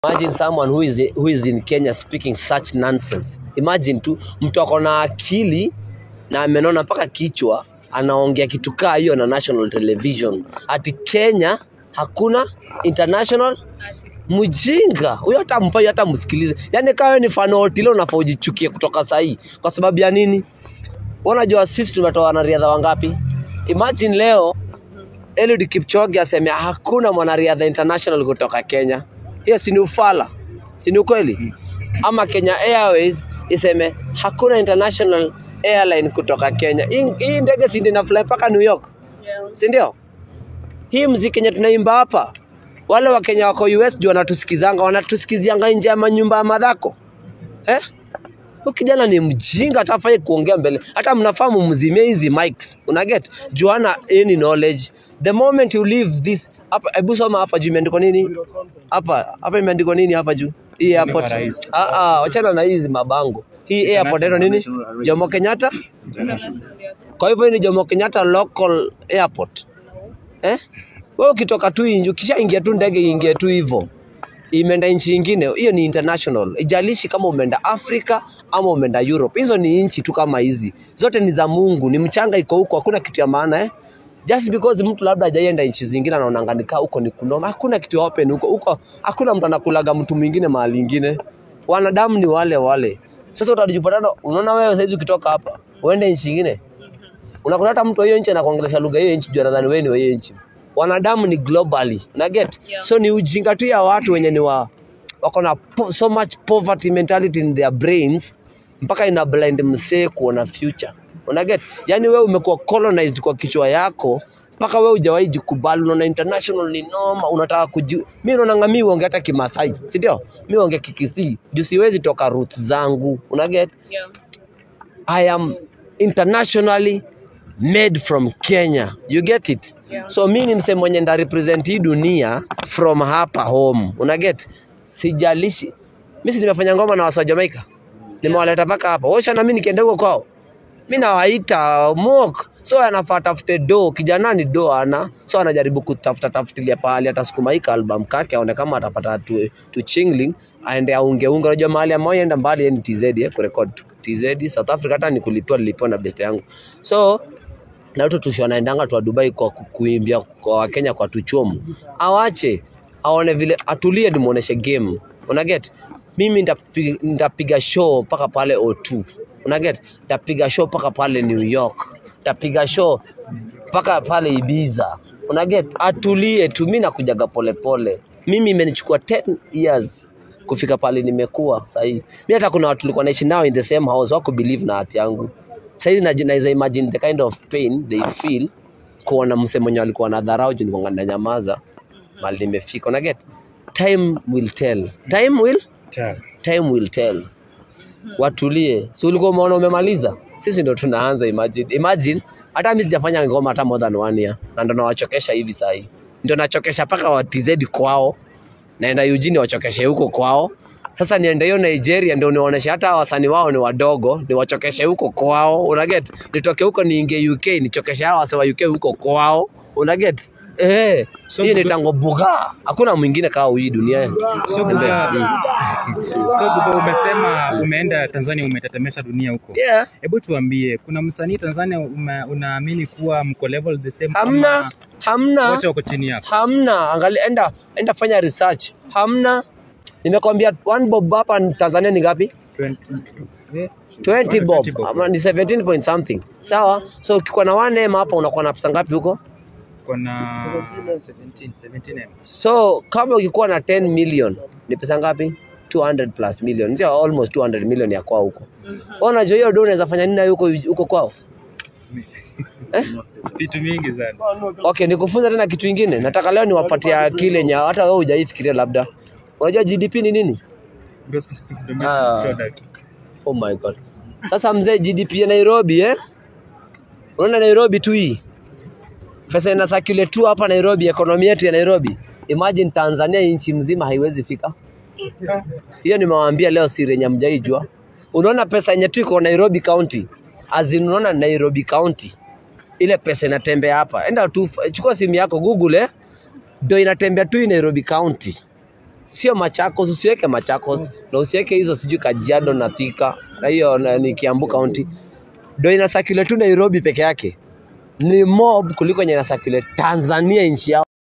Imagine someone who is, who is in Kenya speaking such nonsense. Imagine tu mtu ako na akili na amenona mpaka kichwa anaongea kitu kaa hiyo na national television ati Kenya hakuna international mjinga huyo, hata mfai hata msikilize. Yani kawe ni fan wa Otile unafaa ujichukie kutoka sahii. Kwa sababu ya nini? Unajua sisi tumetoa wanariadha wangapi? Imagine leo Eliud Kipchoge aseme hakuna mwanariadha international kutoka Kenya. Hiyo si ni ufala, si ni ukweli? Ama Kenya Airways iseme hakuna international airline kutoka Kenya. Hii hii ndege si ndio inafly mpaka New York, si ndio? Hii mziki yenye tunaimba hapa, wale wa Kenya wako US juu wanatusikizanga, wanatusikizianga nje ya manyumba ya madhako eh? Huyu kijana ni mjinga, hata afai kuongea mbele. Hata mnafahamu mzimie hizi mics, una get juu hana any knowledge. The moment you leave this hapa, hebu soma hapa juu imeandikwa nini? Hapa hapa imeandikwa nini hapa juu? Hii airport. Ah ah, wachana na hizi mabango. Hii airport ndio nini? Jomo Kenyatta. Kwa hivyo hii ni Jomo Kenyatta local airport. Eh? Wewe ukitoka tu nje, ukishaingia tu ndege iingie tu hivyo imeenda nchi ingine, hiyo ni international. Ijalishi kama umeenda Afrika ama umeenda Europe, hizo ni nchi tu kama hizi, zote ni za Mungu, ni mchanga iko huko, hakuna kitu ya maana eh? Just because mtu labda hajaenda nchi zingine anaonanga nikaa huko ni kunoma, hakuna kitu ya open huko huko, hakuna mtu anakulaga mtu mwingine mahali ingine. Wanadamu ni wale wale. Sasa utajipata, unaona wewe saizi ukitoka hapa uende nchi ingine, unakuta hata mtu wa hiyo nchi anakuongelesha lugha hiyo nchi, juu anadhani wewe ni wa hiyo nchi wanadamu ni globally una get Yeah. so ni ujinga tu ya watu wenye ni wa wako na po, so much poverty mentality in their brains mpaka ina blind msee kuona future una get yani wewe umekuwa colonized kwa kichwa yako mpaka wewe hujawahi jikubali unaona international ni noma unataka kuji mimi naona mimi uongea hata kimasai si ndio mimi uongea kikisii juu siwezi toka roots zangu una get Yeah. I am internationally made from Kenya. You get it? Yeah. So mi ni msee mwenye nda represent hii dunia from hapa home. Una get? Sijalishi. Mimi si nimefanya ngoma na watu wa Jamaica. Nimewaleta mpaka hapa. Washa na mimi nikienda huko kwao. Mimi nawaita mok. So anafaa tafute do, kijana ni do ana. So anajaribu kutafuta tafutilia pahali atasukuma hii album kake aone kama atapata tu, tu chingling aende aunge unge. Unajua mahali ambayo enda mbali yani TZ eh, kurekod TZ South Africa hata nikulipiwa nilipiwa na best yangu. So na watu tushi wanaendanga tu wa Dubai kwa ku- kuimbia kwa Wakenya kwa tuchomu, awache aone vile, atulie, nimuoneshe game. Una get? Mimi nitapi- nitapiga show mpaka pale O2. Una get? Nitapiga show mpaka pale New York, nitapiga show mpaka pale Ibiza. Una get? Atulie tu, mimi nakujaga polepole. Mimi imenichukua 10 years kufika pale nimekuwa sahii. Mimi hata kuna watu tulikuwa naishi nao in the same house wako believe na hati yangu saizi naji- naweza imagine the kind of pain they feel kuona mse mwenye alikuwa na dharau juu nilikuwa na nyamaza mali nimefika una get time will tell time will time will tell watulie si ulikuwa umeona umemaliza sisi ndo tunaanza imagine imagine hata mimi sijafanya ngoma hata more than one year na ndo nawachokesha hivi sahii ndo nachokesha mpaka wa TZ kwao naenda Eugene wachokeshe huko kwao sasa niende hiyo Nigeria ndio niwaoneshe hata wasanii wao ni wadogo, niwachokeshe huko kwao, unaget? Nitoke huko niingie UK nichokeshe hao wase wa UK huko kwao, unaget? Eh, So hiyo Buga- ni tango buga. Hakuna mwingine kama hii dunia. So Embe, Buga, mm. so Buga, umesema umeenda Tanzania, umetetemesha dunia huko. Yeah. Hebu tuambie, kuna msanii Tanzania ume, unaamini kuwa mko level the same Hamna, ama hamna. wote wako chini yako? Hamna, angalia, enda enda fanya research. Hamna. Nimekwambia one bob hapa ni Tanzania ni ngapi? 20, eh, 20 bob. 20 bob. Ama ni 17 point something. Sawa? So ukikuwa na one M hapa unakuwa na pesa ngapi huko? Kuna 17, 17 M. So kama ukikuwa na 10 million ni pesa ngapi? 200 plus million. Sio almost 200 million ya kwao huko. Mhm. Wewe unajua hiyo do unaweza fanya nini nayo huko huko kwao? Vitu mingi sana. Okay, nikufunza tena kitu ingine. Nataka leo niwapatie akili yenye hata wewe hujaifikiria labda. Unajua GDP ni nini? Gross domestic Ah. product. Oh my god. Sasa mzee, GDP ya Nairobi eh? Unaona Nairobi tu hii. Pesa ina circulate tu hapa Nairobi, ekonomi yetu ya Nairobi. Imagine Tanzania nchi mzima haiwezi fika. Hiyo nimewaambia leo siri yenye mjaijua. Unaona pesa yenye tu iko Nairobi County. Azin unaona Nairobi County. Ile pesa inatembea hapa. Enda tu chukua simu yako Google eh. Ndio inatembea tu hii Nairobi County. sio Machakos, usiweke Machakos na usiweke hizo sijui Kajiado na Thika na hiyo na- ni Kiambu County, ndio ina circulate tu Nairobi peke yake, ni mob kuliko yenye ina circulate Tanzania nchi yao.